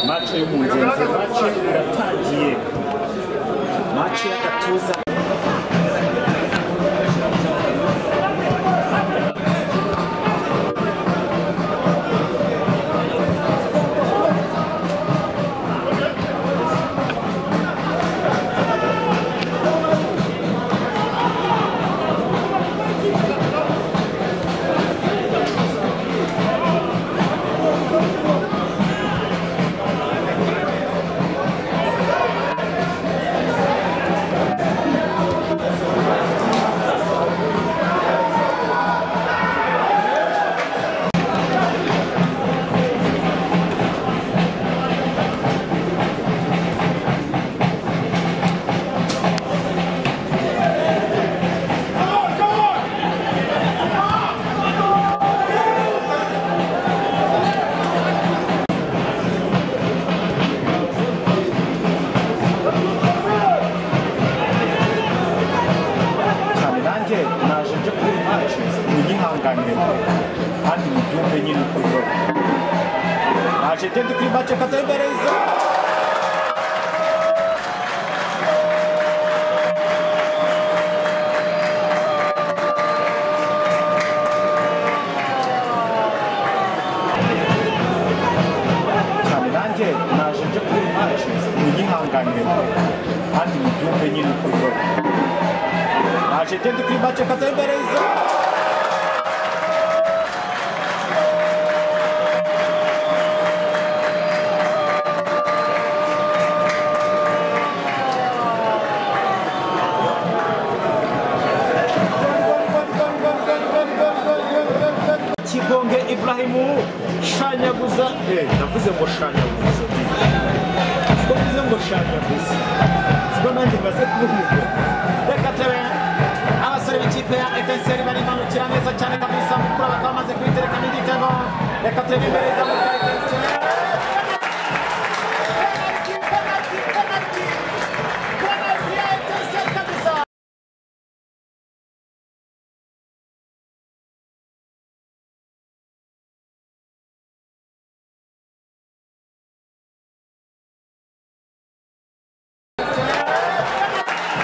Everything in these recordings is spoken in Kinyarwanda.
mace y'umunzenzi mace iratangiye mace y'agatuza cyane nanjye naje njye kuri iyi mace muyihanganire kandi mubyumve nyine uko bibona naje njye ndi kuri mace katembereza cyane nanjye naje njye kuri iyi mace muyihanganire kandi mubyumve nyine uko bibona naje njye ndi kuri mace katembereza kigonge iburahimu shanyaguza eh navuze ngo shanyaguza ko mvuze ngo shanyaguza siko nanjye maze kubivuga reka tebe abasore b'ikipe ya etenseri barimanukira neza cyane kabisa mukuru bakaba bamaze kwitereka n'igitego reka tebe imbereza mu bwa etenseri Penalty, penalty, penalty ya Etincelle kabisa.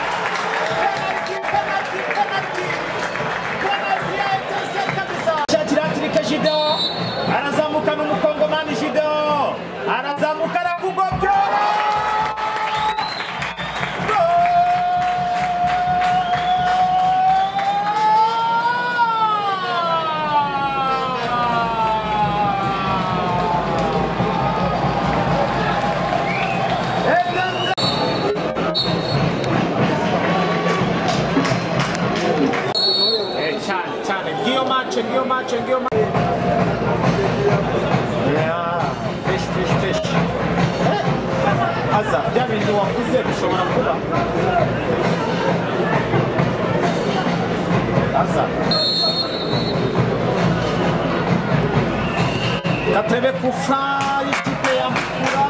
Penalty, penalty, penalty, penalty ya Etincelle kabisa. shakira hatirike jido arazamuka n'umukongomani jido arazamuka arakugobyora Eh, cyane cyane ngiyo mace ngiyo mace ngiyo mace feshi feshi feshi aza bya bindi wakuze bishobora kuba aza gatebe kufa y'ikipe ya mukura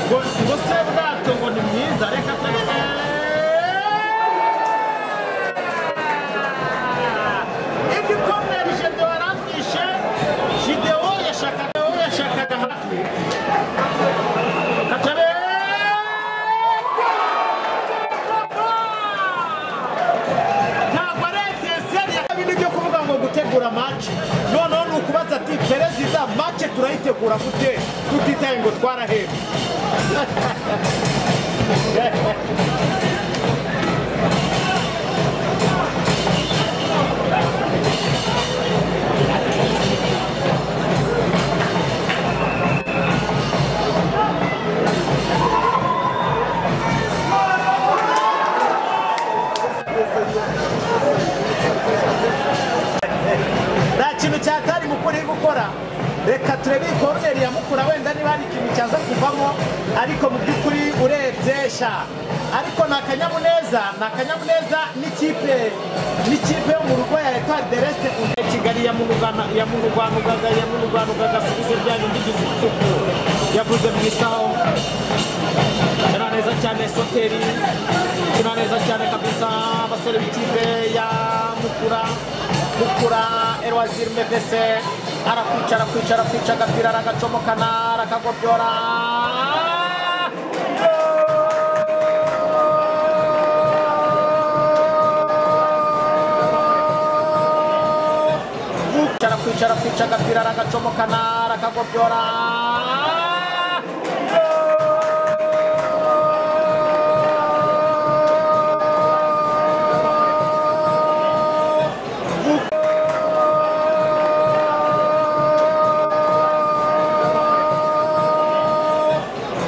ngo ngo se bwato ngo ni mwiza reka tebe igikomere jide waramwishe videwo yashakaga wowe yashakaga hafi katabe ntabwo ari eteseri ya kabiri byo kuvuga ngo gutegura mace noneho ni ukubaza ati perezida mace turayitegura gute tutitaye ngo twarahembwe nta kintu cyatari mukuru iri gukora reka turebe iyi koruneri ya mukura wenda niba hari ikintu cyaza kuvamo ariko mu by'ukuri urebye sha ariko ni akanyamuneza ni akanyamuneza n'ikipe n'ikipe yo mu rugo ya etoile de reste ya kigali yamurugana yamurwanugaga yamurwanugaga subize bya bindi bizi bituku yavuze mu isaho kina neza cyane soteri kina neza cyane kabisa abasore b'ikipe ya mukura mukura erwa waziri mevese arakwica arakwica arakwica agapira aragacomokana arakagobyora Gukwica, arakwica arakwica agapira aragacomokana arakagobyora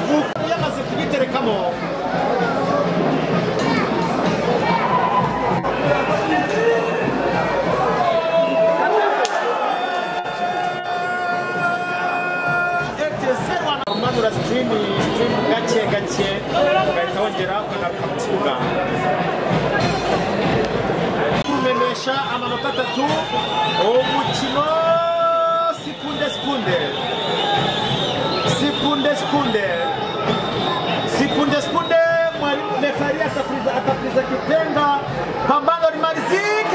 Gukwica, yamaze kugiterekamo manura sitirimu sitirimu gake gake ugahita wongera ukagaruka mu kibuga kumenyesha amanota atatu umukino sikunde sikunde sikunde sikunde sikunde sikunde mwalimu refari atapuriza atapuriza kipenga pambano limalizika